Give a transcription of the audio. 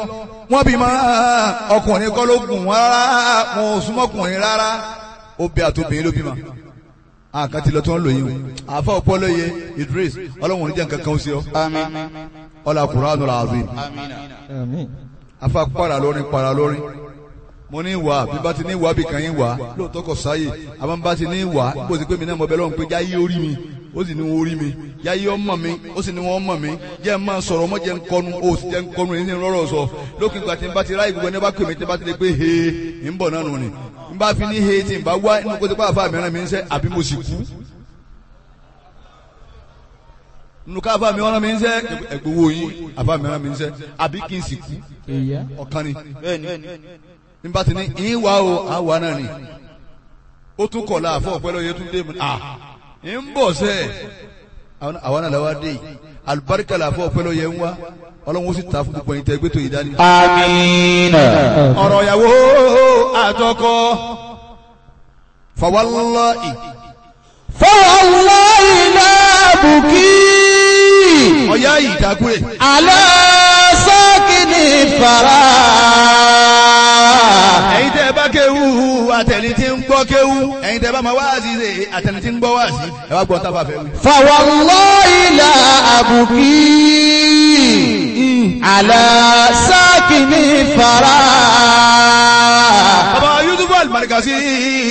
wọ́n bí máa ọkùnrin kọ́ ló gùn wọ́n rárá wọn ò súnmọ́kùnrin rárá obì àtòbìnrin ló bí ma àkàtì lọ tí wọ́n lò yín o àfa ọpọlọ yẹ Idris ọlọ́run oníjà nǹkan kan ó sí ọ Àmín. ọlá Qur'anul azim Àmín. afa para lórin para lórin mo ní wà bí bá ti ní wà bí kan yín wà lóòótọ́ kò sáyè àmọ́ bá ti ní wà bó ti pé mi náà mo bẹ lọ́run pé jáyé orí mi ó sì ní wọn orí mi jáyé ọmọ mi ó sì ní wọn ọmọ mi jẹ́ máa sọ̀rọ̀ ọmọ jẹ́ ń kọnu ó sì jẹ́ ń kọnu èyí ní rọ́rọ̀ sọ lókè ìgbà tí n bá ti ráyè gbogbo ẹni bá pè mí tí n bá ti lè pé he ń bọ̀ náà nù ni n bá fi ní he tí n bá wá inú kó ti pa àfa mìíràn mi ń sẹ́ àbí mo sì kú nínú ká àfa mi ọ̀ràn mi ń sẹ́ ẹ̀gbowó yín àfa mìíràn mi ń sẹ́ àbí kí n sì kú Ìyá. ọ̀kan ni Bẹ́ẹ̀ni. nígbà tí ní ìyín wá o àwa náà ni ó tún kọ̀ láàfọ̀ ọ̀pẹ́ lọ́yẹ tún dé mu à ń bọ̀ sẹ́ àwa náà làwa dé yìí alùbáríkà làfọ̀ ọ̀pẹ́ lọ́yẹ ń wá ọlọ́run ó sì ta fún gbogbo ẹ̀yin tẹ́ gbé tó yìí dání. Àmín. ọ̀rọ̀ ìyàwó àtọkọ fawallahi فوالله لا أبكي ọ̀yá yìí dágbére على ساكن الثرى ẹ̀yin tẹ́ bá kéwú àtẹni tí ń gbọ́ kéwú ẹ̀yin tẹ́ bá máa wá sí ṣe àtẹni tí ń gbọ́ wá sí ẹ wá gbọ́ tá a bá fẹ́ wí. فوالله لا أبكي على ساكن الثرى bàbá Yusuf Al-Markazi